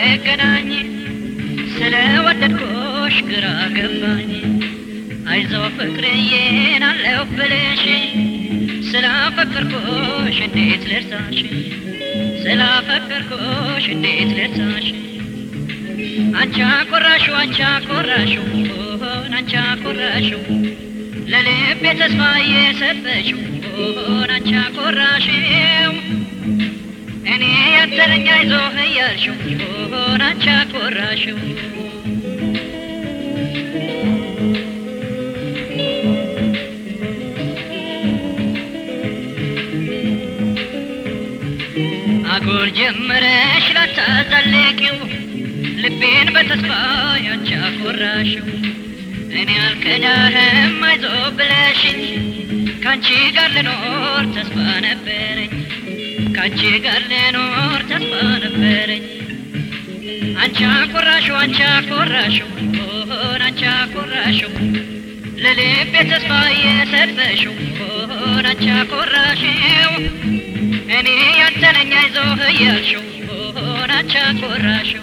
ሳንገናኝ ስለ ወደድኩሽ ግራ ገባኝ አይዞ ፍቅርዬን አለው ብልሽ ስላፈቀርኩሽ እንዴት ልርሳሽ ስላፈቀርኩሽ እንዴት ልርሳሽ አንቻ ቆራሹ አንቻ ቆራሹ ሆን አንቻ ቆራሹ ለልቤ ተስፋ የሰጠሽው ሆን አንቻ ቆራሽው እኔ ያተረኛ አይዞህ እያልሽው ሆን አንቻ ቆራሽው አጉል ጀምረሽ ላታዛልቂው ልቤን በተስፋ ያንቺ አኮራሽው እኔ አልከዳህም አይዞ ብለሽኝ ካንቺ ጋር ልኖር ተስፋ ነበረኝ ካንቺ ጋር ልኖር ተስፋ ነበረኝ አንቺ አኮራሽው አንቺ አኮራሽው ሆን አንቺ አኮራሽው ለልቤ ተስፋ የሰጠሽው ሆን አንቺ አኮራሽው እኔ ያንተነኛ አይዞህ እያልሽው ሆን አንቺ አኮራሽው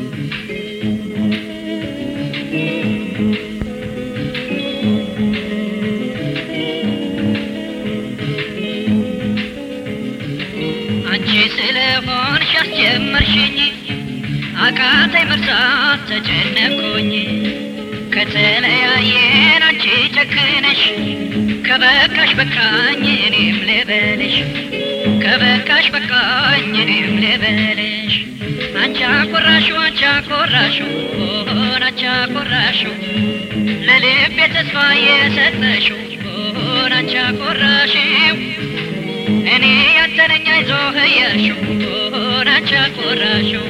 አንቺ ስለሆንሽ አስጀመርሽኝ አቃተኝ መርሳት ተጨነኩኝ ከተለያየን አንቺ ጨክነሽ ከበቃሽ በቃኝ እኔም ልበልሽ ከበቃሽ በቃኝ እኔም ልበልሽ አንቺ አኮራሹ አንቺ አኮራሹ ሆን አንቺ አኮራሹ ለልቤ ተስፋ የሰጠሽው ሆን አንቺ አኮራሽው እኔ ያተነኛ አይዞህ እያልሽው ሆን አንቺ አኮራሽው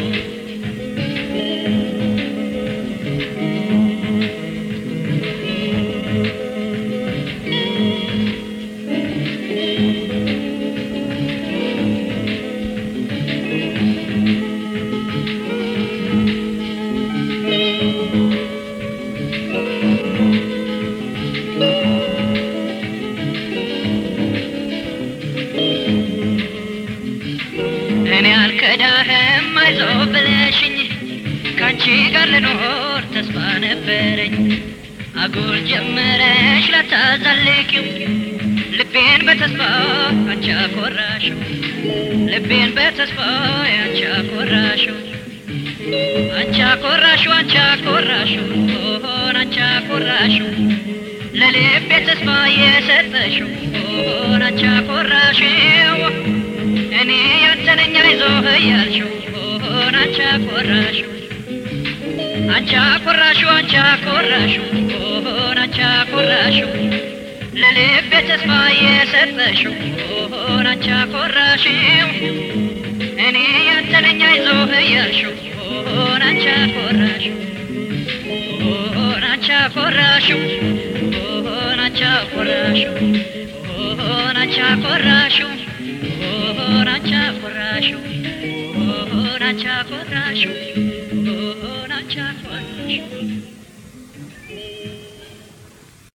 እኔ አልከዳህም አይዞ ብለሽኝ ካንቺ ጋር ልኖር ተስፋ ነበረኝ አጉል ጀምረሽ ላታዛልቂው ልቤን በተስፋ አንቺ አኮራሽው ልቤን በተስፋ አንቺ አኮራሽው አንቺ አኮራሽው አንቺ አኮራሽው ሆን አንቺ አኮራሽው ለልቤ ተስፋ የሰጠሽው ሆን አንቺ አኮራሽው እኔ ያንተነኛ አይዞህ እያልሽው ሆን አንቺ አኮራሽው አንቺ አኮራሽው አንቺ አኮራሽው ሆን አንቺ አኮራሽው ለልቤ ተስፋ የሰጠሽው ሆን አንቺ አኮራሽው እኔ ያንተነኛ አይዞህ እያልሽው ሆን አንቺ አኮራሽው ሆን አንቺ አኮራሽው ሆን አንቺ አኮራሽው ሆን አንቺ አኮራሽው ሆን አንቺ አኮራሽው ሆን አንቺ አኮራሽው ሆን አንቺ አኮራሽው